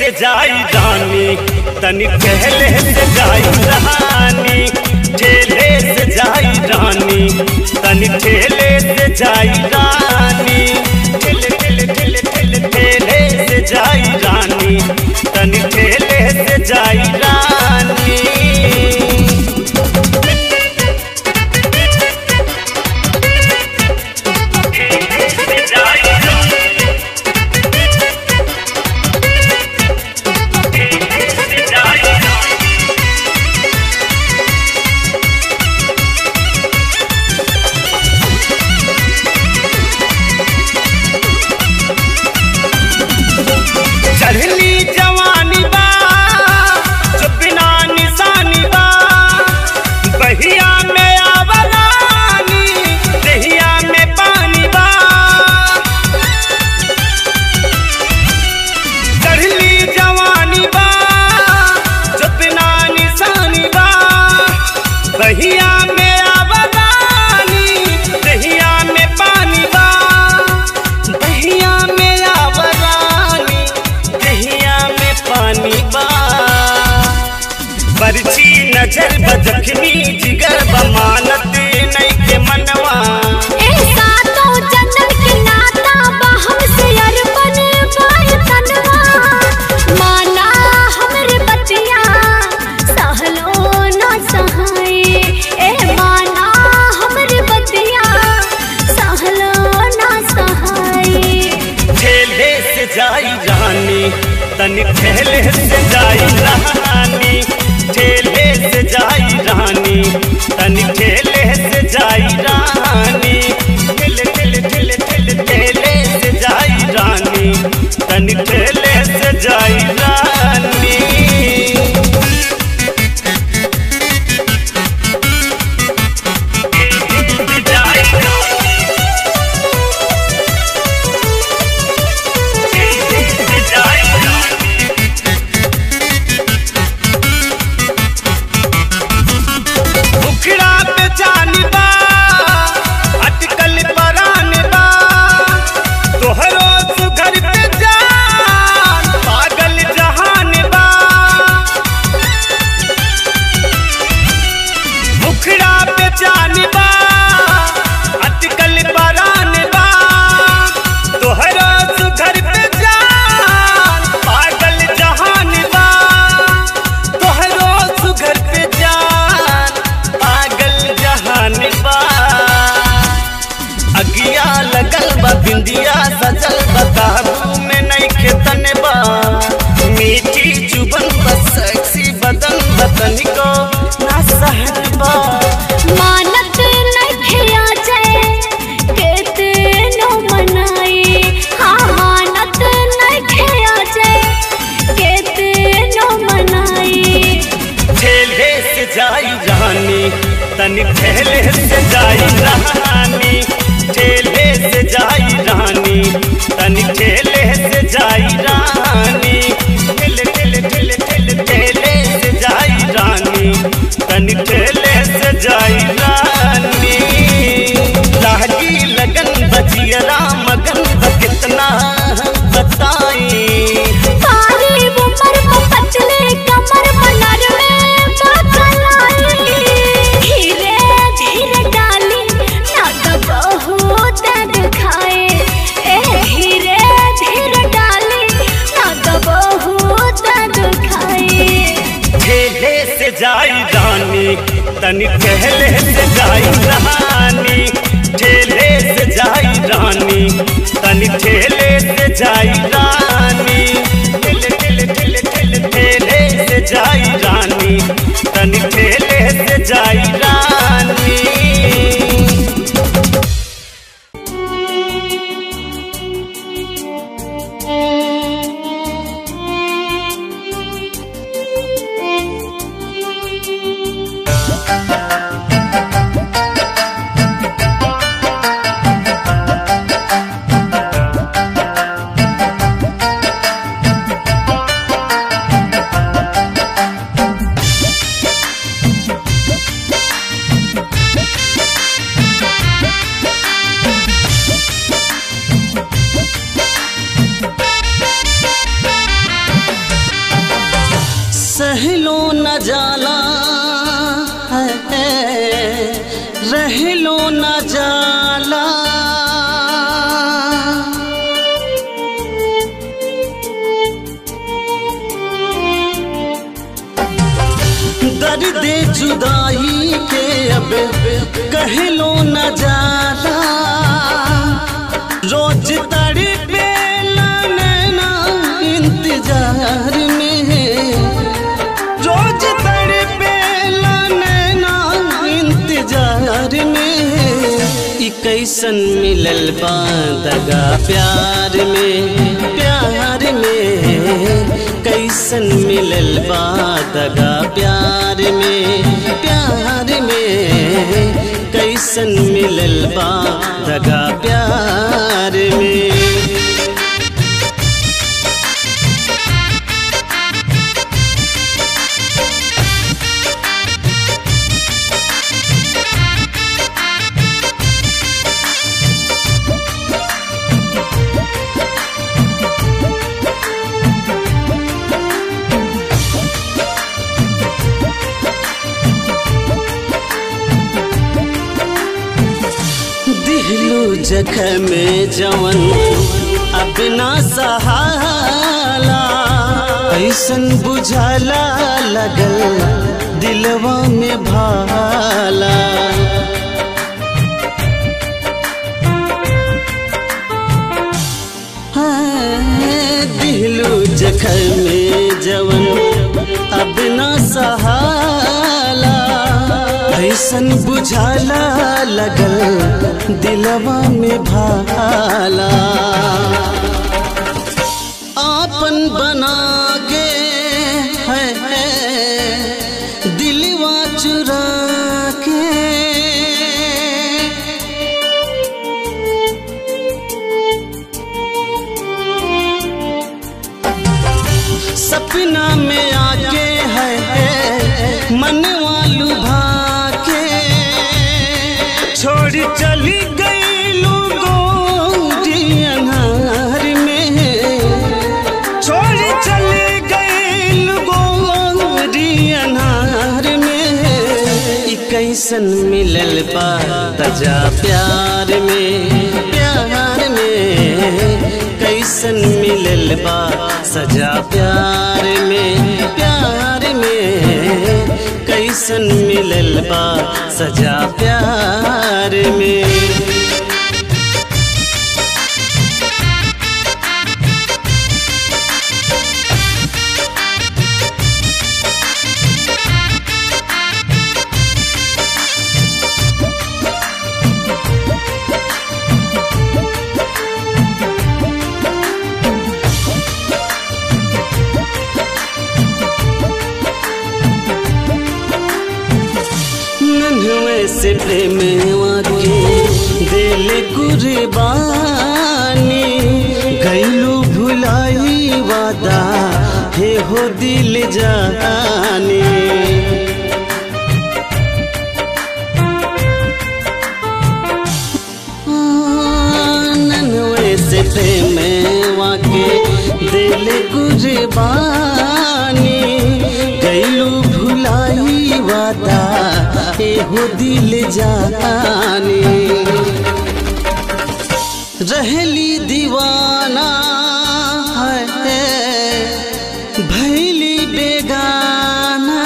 से जाई रानी तनी कहले से जाई रानी ठेले से जाई रानी तनी ठेले से जाई रानी ठेले ठेले ठेले ठेले ठेले से जाई रानी तनी ठेले से जाई रानी चढ़ली जवानी बा जो बिना निशानी बा बहिया में आवरानी दहिया में पानी बा चढ़ली जवानी बा जो बिना निशानी बा बहिया में आवरानी दहिया में पानी बा दहिया में आवरानी दहिया में पानी बा बरछी नजर बजखनी जिगर बमानत नहीं के मनवा ऐसा तो जन्नत के नाता बा हमसे अरबन बाय तनवा माना हमरे बतिया सहलो ना सहाय ए माना हमरे बतिया सहलो ना सहाय ठेले से जाई रानी तनी ठेले से जाई रानी ठेले से जाई रानी तनी ठेले से जाई रानी ठेले ठेले ठेले ठेले ठेले से जाई रानी तनी ठेले से जाई रानी उखड़ा पे जानी बा अटकल परान बा तोहरो सुघर पे जान पागल जहान बा उखड़ा पे जानी बा अटकल परान बा तोहरो सुघर पे जान पागल जहान बा तोहरो सुघर पे जान पागल जहान बा अगिया लगल बा बिंदिया सजल बताबू में नहीं खेतन बा मीठी चुबन बस सेक्सी बदन बतन को ना सहत बा मानत नखे आ जाए केते नो मनाई हाँ मानत नखे आ जाए केते नो मनाई ठेले से जाई रानी तनी ठेले से जाई रानी ठेले से जाई रानी तनी ठेले से जाई रानी ठेले ठेले ठेले ठेले ठेले से जाई रानी तनी ठेले से जाई रानी लागी लगन बजियरा मगन ब कितना बताई सारी उम्र को पतले कमर मनर में बकलाई धीरे धीरे डाली ना तो बहुत दुखाए ए धीरे धीरे डाली ना तो बहुत दुखाए ठेले से जाई रानी तनी कहले से जाई रानी ठेले से जाई रानी तनी ठेले से जाई रानी ठेले ठेले ठेले ठेले ठेले से जाई रानी तनी ठेले से जाई रानी Thank जुदाई के अब कहलो न जाला रोज तड़ी बेला नैना इंतजार में रोज तड़ी बेला नैना इंतजार में ई कैसन मिलल बा दगा प्यार में प्यार में कैसन मिलल बा दगा प्यार में प्यार में कैसन मिलल बा दगा प्यार में दिहलू जगह में जवन अब ना सहाला ऐसन बुझाला लगल दिलवा में भाला हाँ, दिहलू जखल में जवन अब ना सहाला ऐसन बुझाला लगल दिलवा में भाला आपन बना के है, है दिलवा चुरा के सपना में आके है, है मन वालू भाके छोड़ चली गई गोरी अनार में छोड़ चली गई गोरी अनार में ई कैसन मिलल बा तजा प्यार में प्यार में कैसन मिलल बा सजा प्यार में प्यार में कैसन मिलल बा सजा प्यार में नन्हवे से प्रेम के दिल कुर्बानी गैलू भुलाई वादा हे हो दिल जानी नन्हवे से प्रेम के दिल कुर्बानी गैलू भुलाई वादा एहो दिल जानी रहली दीवाना है भैली बेगाना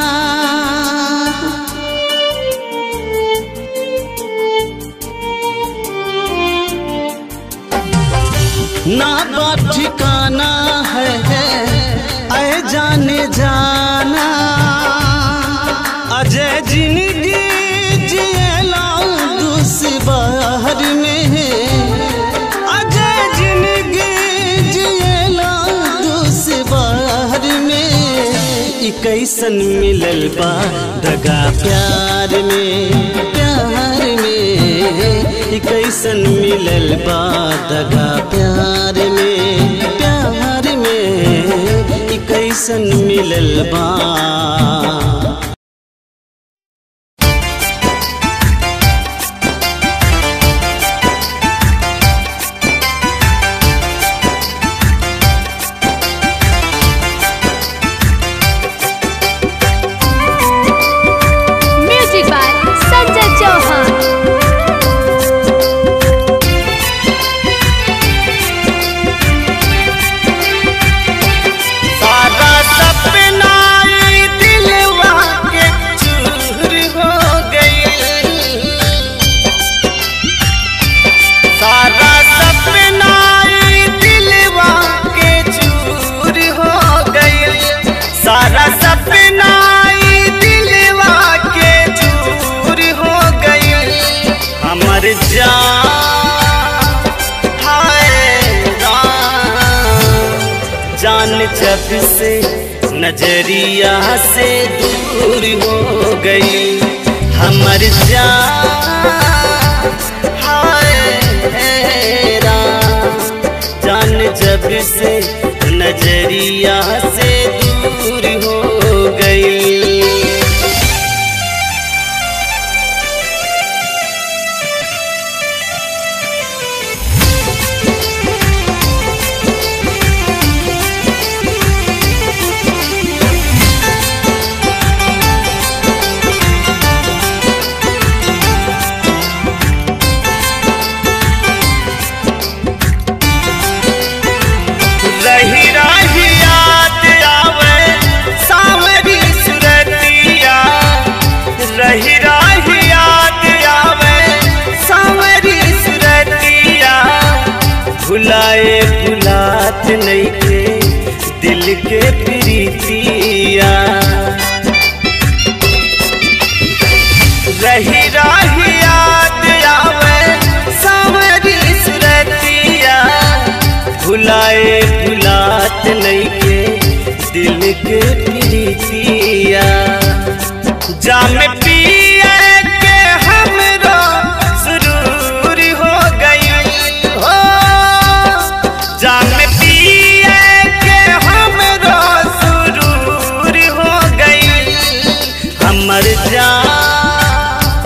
ना बात ठिकाना है ऐ जाने जाना अजय जिंदगी जियला दुश्वार में अजय जिंदगी जियला दुश्वार में ई कैसन मिलल बा दगा प्यार में प्यार में ई कैसन मिलल बा दगा प्यार में प्यार में ई कैसन मिलल बा म्यूजिक बाय संजय चौहान सारा सपना ई दिल जान जब से नजरिया से दूर हो गई हमर जान हाय राम जान जब से नजरिया से दूर हो गई रही रही याद आवे सावरी सुरतिया रही रही याद आवे सावरी सुरतिया भुलाए भुलात नहीं के दिल के प्रीतिया रही रही याद आवे सावरी सुरतिया भुलाए भुलात नहीं के दिल के प्रीतिया जाम पिया के हमरो सुरूर हो गई हो जाम पिया के हमरो सुरूर हो गई हमर जान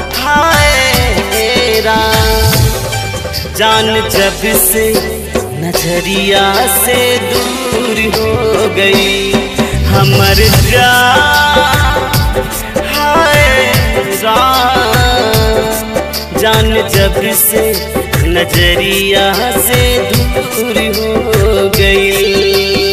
हाय राम जान जब से नजरिया से दूर हो गई हमर जान हाय राम जान जब से नजरिया से दूर हो गई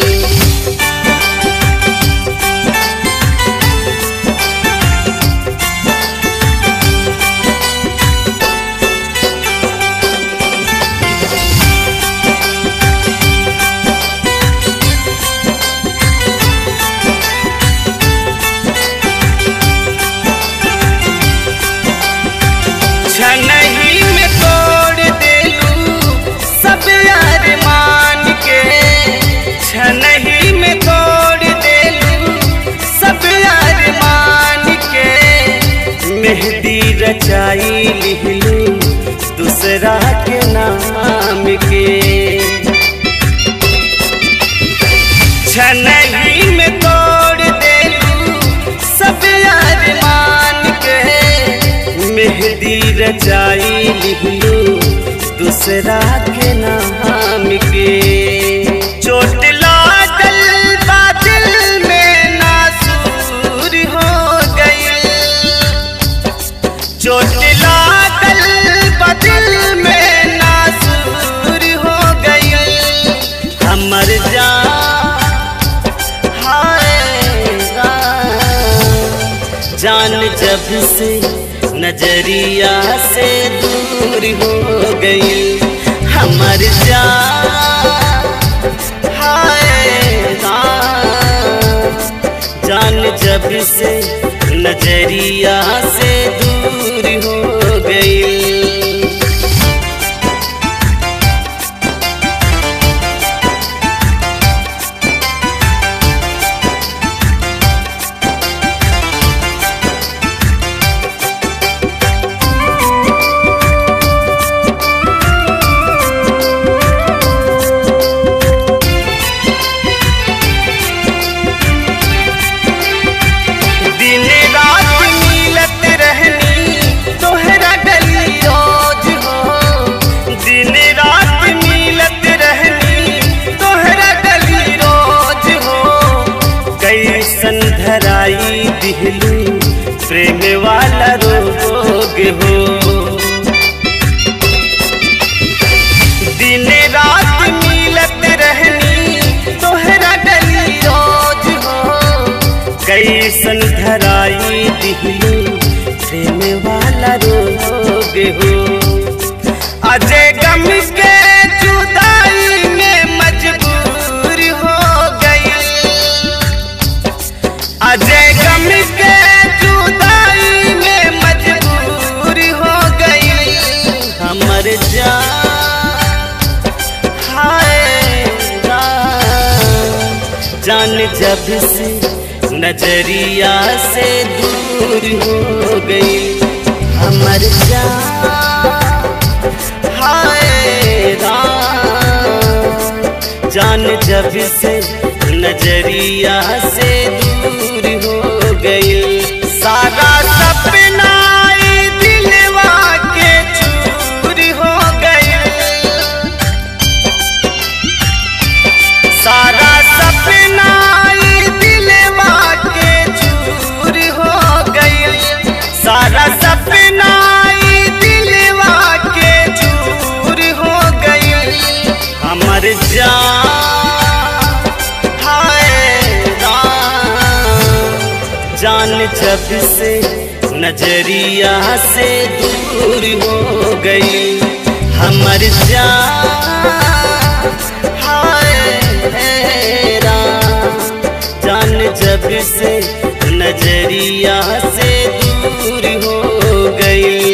छनही में तोड़ देलू सब यार मान के छनही में तोड़ देलू सब यार मान के मेहंदी रचाई लिहलू दूसरा के नाम के छनही में तोड़ देलू सब यार मान के मेहंदी रचाई लिहलू दूसरा के नाम के चोट लागल बादल में नासूर हो गई चोट लागल बादल में नासूर हो गई हमर जान हाय राम जान जब से नजरिया से दूर हो गई हमर जान हाय राम जान जब से नजरिया से दूर हो गई दिन रात मिलत रहनी तोहरा गली रोज हो दिन रात मिलत रहनी तोहरा गली रोज हो कैसन धराई दिहलू प्रेम वाला रोग हो दिन रात मिलत रहनी तोहरा गली रोज हो कैसन धराई दिहलू प्रेम वाला रोग हो अजय गम के जुदाई में मजबूर हो गई अजय गम के जुदाई में मजबूर हो गई हमर जान हाय राम जब से नजरिया से दूर हो गई हमर जान हाय राम जान जब से नजरिया से दूर हो गई सारा सपना ई दिलवा के चूर हो गई सारा सपना ई दिलवा के चूर हो गई सारा सपना ई दिलवा के चूर हो गई हमर जान हाय राम जान जब से नजरिया से दूर हो गई हमर जान हाय राम जान जब से नजरिया से दूर हो गई